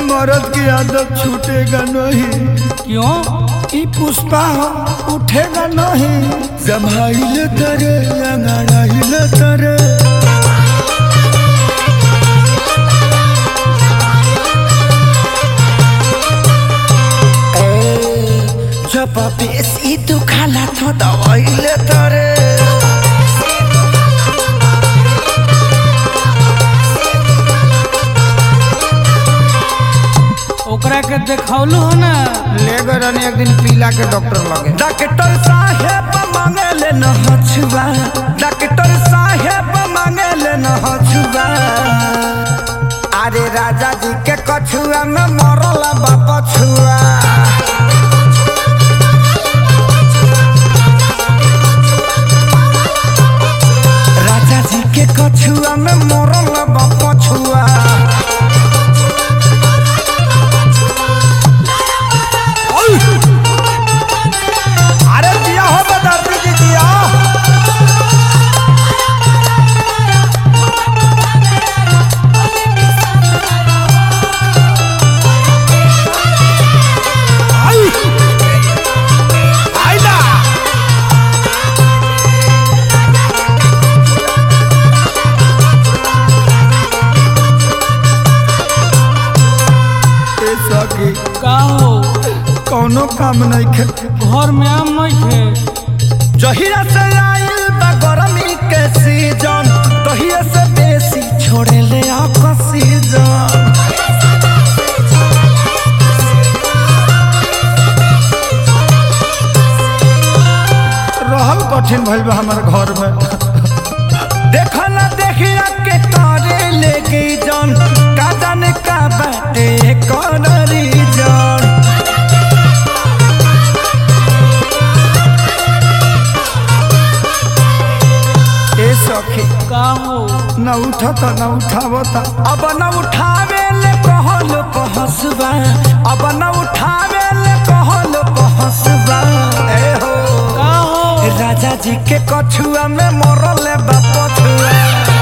मर्द की आदत छूटेगा नहीं क्यों ई पुष्पा हो उठेगा नहीं जमाइले तरे अंगड़ाइले तरे जब बेसी दुखाला तो दवाइले तरे ओकरा के देखौलू हो ना ले गए रहनी एक दिन पीला के डॉक्टर लगे डॉक्टर साहेब मांगे ले न हछुआ डॉक्टर साहेब मांगे ले न हछुआ अरे राजा जी के कछुआ में मरल बाप छुआ राजा जी के कछुआ में मरल बाप छुआ अरे दिया हो बदर्दी जी दिया आई आइला ए सखी का हो कौनो काम नहीं खे घर में आम नहीं थे जहिया से आइल बा गरमी के सीजन तहिया से बेसी छोड़े ले ऑक्सीजन रहल कठिन भइल बा हमर घर में देखा ना देखिया के तारे लेके जन का जाने का बाटे कौन रीजन ए सखी का हो न उठत न उठावत अब न उठावे ले कहल पहसबा अब न उठावे ले कहल पहसबा ए हो का हो राजा जी के कछुआ में मरल बाप छुआ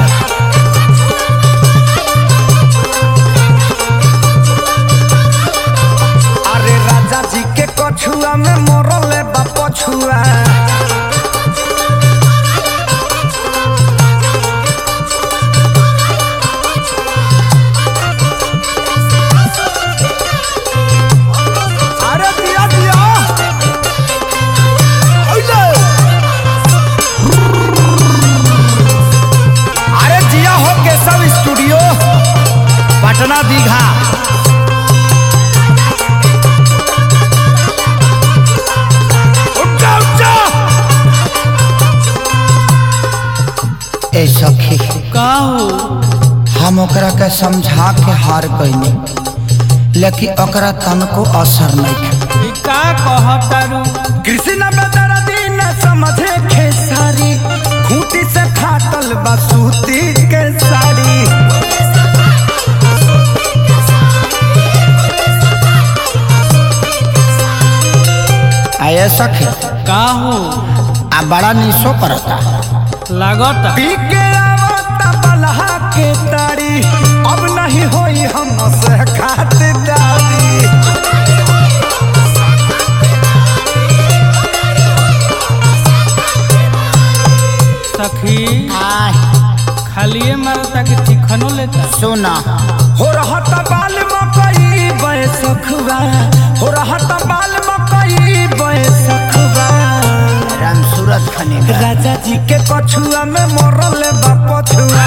अरे राजा जी के कछुआ में मरल बाप छुआ अरे दिया दिया ओले अरे जिया हो केशव स्टूडियो पटना दीघा उठ जा, उठ जा। ए सखी का हो हम ओकरा के समझा के हार गईनी लेकिन ओकरा तनको असर नहीं ई का कहतारू कृष्ण बदरा दिन समझे खेसारी खूंटी से फाटल बसूती के साड़ी आये सखी का हो आ बड़ा निशो करता लागता पी के आवता बलहा के तारी अब नहीं होई हम से खातिरदारी सखी खालिए मारता कि चिकनो लेता सुना हो रहत बाल मकई बैसखुआ हो रहत बाल मकई बैसखुआ राम सूरत खने राजा जी के कछुआ में मरल बा पछुआ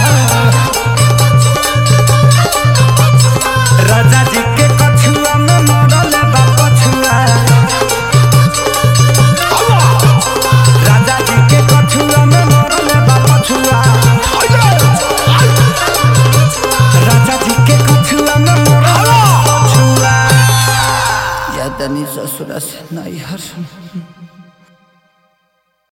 राजा जी के कछुआ में मरल बा पछुआ राजा जी के कछुआ में मरल बा पछुआ राजा जी के कछुआ में मरल बा पछुआ या तनी ससुरा से नहीं हर